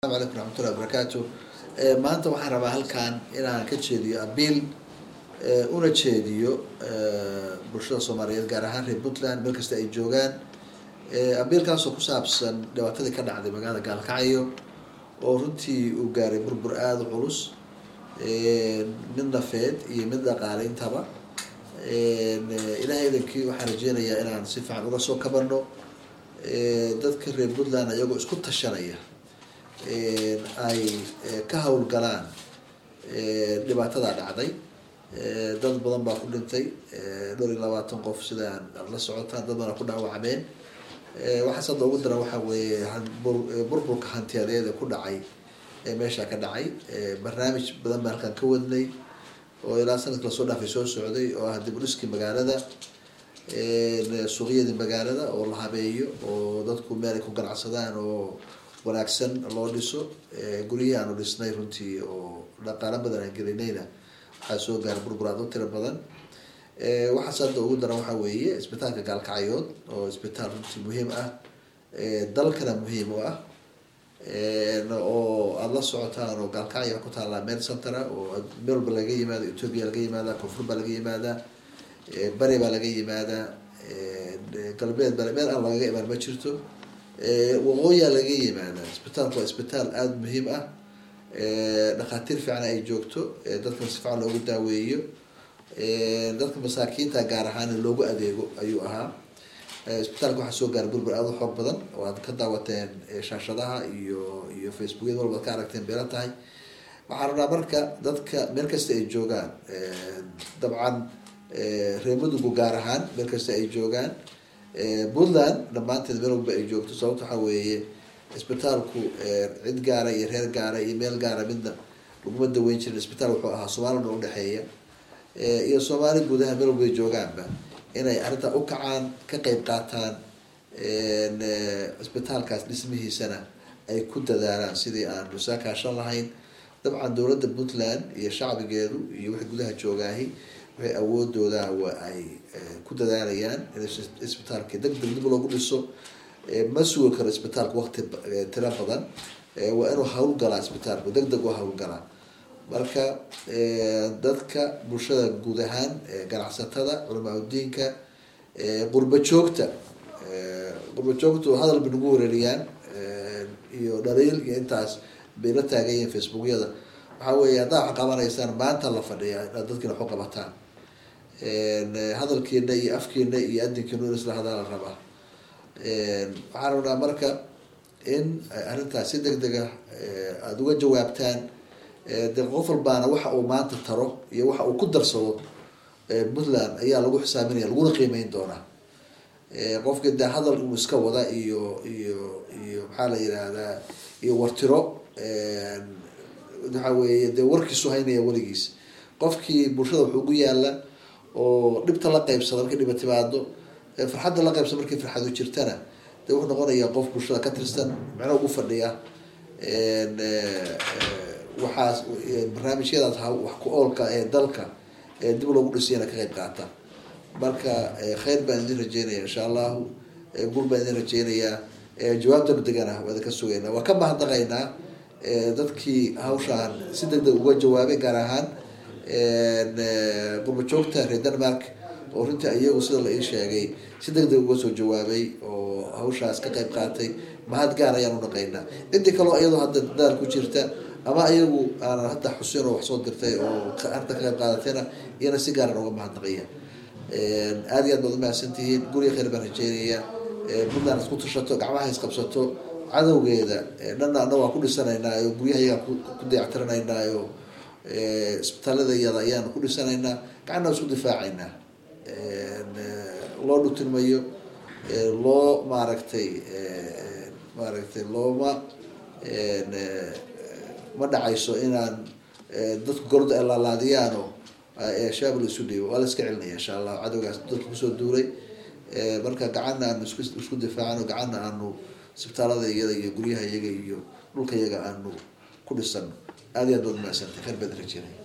asalaamu calaykum raxmatullahi wabarakaatu maanta waxaan rabaa halkan inaan ka jeediyo abiil una jeediyo bulshada soomaaliyeed gaar ahaan reer puntland meel kasta ay joogaan abiilkaasoo ku saabsan dhibaatadii ka dhacday magaalada gaalkacyo oo runtii uu gaaray burbur aada u culus mid nafeed iyo mid dhaqaale intaba ilahay idankii waxaan rajeynayaa inaan si fiican uga soo kabano dadka reer puntland iyagoo isku tashanaya ay ka howlgalaan dhibaatada dhacday dad badan baa ku dhintay dhowr iyo labaatan qof sidaan la socotaan dad badan ku dhaawacmeen waxaas hadda ugu daran waxaa weeye burburka hantiyadeed ee ku dhacay ee meesha ka dhacay barnaamij badan baan halkan ka wadnay oo ilaa sanadka lasoo dhaafay soo socday oo ah dib u dhiskii magaalada suuqyadii magaalada oo la habeeyo oo dadku meel ay ku ganacsadaan oo wanaagsan loo dhiso guryihii aanu dhisnay runtii oo dhaqaalo badan aan gelinayna waxaa soo gaara burbur aad u tiro badan waxaas hadda ugu daran waxaa weeye isbitaalka gaalkacyood oo isbitaal runtii muhiim ah dalkana muhiim u ah oo aada la socotaan oo gaalkacyo ku taallaa meel centera oo meel walba laga yimaada ethoopia laga yimaada koonfur baa laga yimaadaa bari baa laga yimaadaa galbeed ba meel aan lagaga imaan ma jirto waqooyaa laga yimaada isbitaalku waa isbitaal aada muhiim ah dhakhaatiir fiican ay joogto dadka si fiican loogu daaweeyo dadka masaakiinta gaar ahaan loogu adeego ayuu ahaa isbitaalka waxaa soo gaara burbur aada u xoog badan oo aad ka daawateen shaashadaha iyo iyo facebookyada walba ad ka aragteen beela tahay waxaa rabnaa marka dadka meel kasta ay joogaan dabcan reer mudugu gaar ahaan meel kasta ay joogaan puntland dhammaanteed meel walba ay joogto sababta waxaa weeye isbitaalku cid gaara iyo reer gaara iyo meel gaara midna laguma daweyn jirin isbitaal wuxuu ahaa soomaalina udhexeeya iyo soomaali guudaha meel walba ay joogaanba inay arrintaa u kacaan ka qeyb qaataan isbitaalkaas dhismihiisana ay ku dadaalaan sidii aanu saa kaashan lahayn dabcan dowladda puntland iyo shacbigeedu iyo wixii gudaha joogaahi waxay awoodooda waa ay ku dadaalayaan in isbitaalka deg deg dib loogu dhiso ma sugi karo isbitaalka waqti tiro badan waa inuu hawlgalaa isbitaalku deg deg u hawlgalaa marka dadka bulshada guud ahaan ganacsatada culamaa udiinka qurba joogta qurba joogtu hadal bay nagu wareeriyaan iyo dhaliil iyo intaas bay la taagayiin facebookyada waxaa weeye haddaa wax qabanaysaan maanta la fadhiya inaad dadkiina waxu qabataan hadalkiina iyo afkiina iyo adinkiina in isla hadala rabaa waxaan rabnaa marka in arrintaas si deg deg ah aada uga jawaabtaan de qof walbaana waxa uu maanta taro iyo waxa uu ku darsado puntland ayaa lagu xisaaminaya laguna qiimeyn doonaa qofka de hadal inuu iska wada iyo iyo iyo maxaa la yihahdaa iyo wartiro waxa weeye dee warkiisu haynaya weligiis qofkii bulshada wuxuu ugu yaala oo dhibta la qeybsada markay dhiba timaado farxadda la qeybsada markay farxadu jirtana dee wuxuu noqonayaa qof bulshada ka tirsan macno ugu fadhiya waxaas barnaamijyadaas wax ku oolka ee dalka dib loogu dhisiyana ka qeyb qaata marka kheyr baan idin rajeynaya insha allahu gul baan idin rajeynayaa jawaab degdegana waa idinka sugaynaa waa ka mahadnaqaynaa dadkii hawshaan si deg deg uga jawaabay gaar ahaan qurba joogta reer denmark oo runtii iyagu sida la ii sheegay si deg deg uga soo jawaabay oo hawshaas ka qeyb qaatay mahad gaar ayaan unaqaynaa cidii kaloo iyadoo hadda dadaal ku jirta ama iyagu aanan hadda xusin oo wax soo dirtay oo arrinta ka qeyb qaadatayna iyana si gaaran uga mahadnaqaya aada iyo aad baad umahadsantihiin guriga kheyr baan rajeynaya puntland isku tashato gacmaha isqabsato cadowgeeda dhanna ana waa ku dhisanaynaa oo guryaha iyaga ku dayactiranaynaa oo isbitaalada iyada ayaanu ku dhisanaynaa gacanna isku difaacaynaa loo dhutilmayo loo maaragtay maaragtay looma ma dhacayso inaan dadku gorda ay laalaadiyaano shaab la isu dhiibo waa la iska celinaya insha allah cadowgaas dadka kusoo duulay marka gacanna aanu isku isku difaacano gacanna aanu isbitaalada iyada iyo guryaha iyaga iyo dhulka iyaga aanu ku dhisano aada iyo aad baad umahadsantay kheyr baad rajeynaya